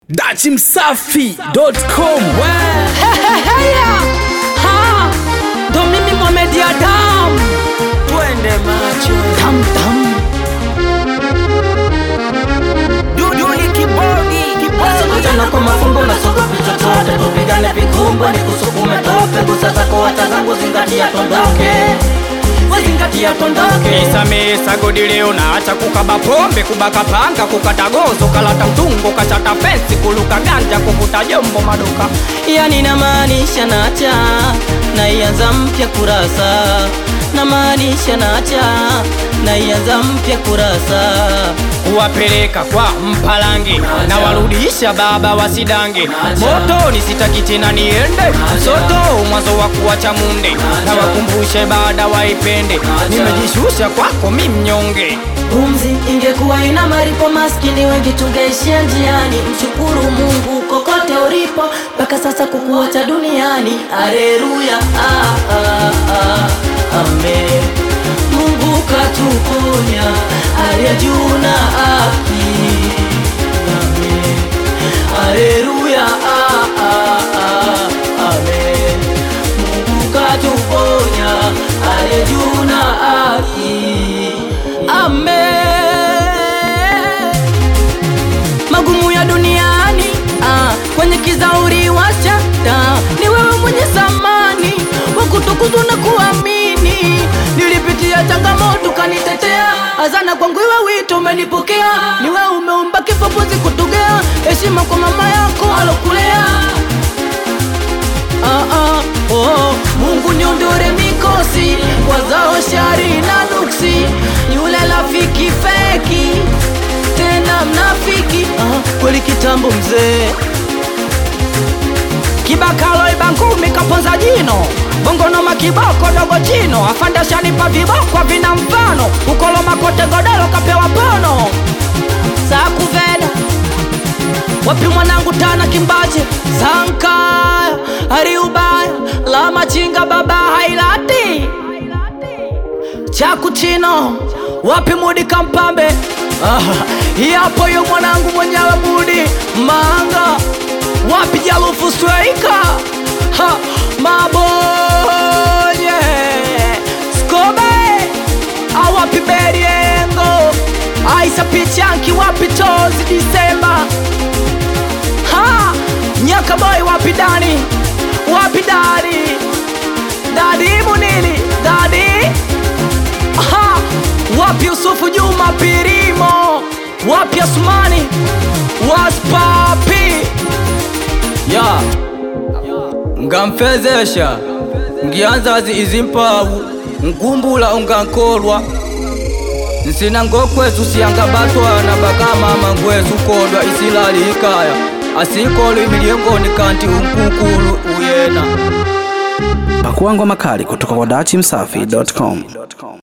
dachimsafi.com Heheheya! Ha! Ndo mimi Mohamed Adam twende macho tam tam duduli kibodi Tena kwa mafumbo na soko vichochote tupigane vikumbo ni kusukume tope gusa zako hata zangu zingatia tondoke zingatia tondoke Isamisa godi leo naacha kukaba pombe kubaka panga kukata gozo kalata mtungo kachata fensi kuluka ganja kuvuta jombo maduka yani namaanisha nacha naianza mpya kurasa namaanisha nacha naianza mpya kurasa kuwapeleka kwa mpalange na warudisha baba wasidange motoni sitaki tena niende soto mwanzo wa kuwacha munde na wakumbushe baada waipende nimejishusha kwako mi mnyonge pumzi ingekuwa ina maripo maskini wengi tungeishia njiani mshukuru mungu kokote ulipo mpaka sasa kukuacha duniani aleluya ah, ah, ah, amen mungu katuponya aliye juu na haki amen aleluya ah, ah, ah, amen mungu katuponya aliye juu na haki amen magumu ya duniani ah, kwenye kizauri wacha taa ni wewe mwenye samani wakutukuzwa na kuamini nilipitia changamoto kanitetea azana kwangu iwe wito umenipokea ni wewe umeumba kifofuzi kutugea heshima kwa mama yako alokulea ah, ah, oh, mungu niondore mikosi wazao shari na nuksi yule rafiki feki tena mnafiki ah, kweli kitambo mzee kibakalo ibangumi kaponza jino bongonoma kiboko dogo chino afandashanipa vibokwa vina mfano ukoloma kote godoro kapewa pono sakuveda wapi mwanangu tana kimbache sankaya hariubaya la machinga baba hailati chakuchino wapi mudi kampambe ah, yapo yo mwanangu mwenyewe mudi manga wapi jalufu streika ha, mabonye skobe awapi beriengo aisa pichanki wapi tozi disemba ha nyaka boy wapi dani wapi dadi dadi munili dadi ha wapi usufu juma pirimo wapi asumani waspapi ya ngamfezesha ngianzazi izimpawu nkumbula ungankolwa nsina ngokwesu siyangabatwana bakamama ngwesu kodwa isilali ikaya asikolo imilyengoni kanti unkukulu uyena pakuangwa makali kutoka kwa dachimsafi.com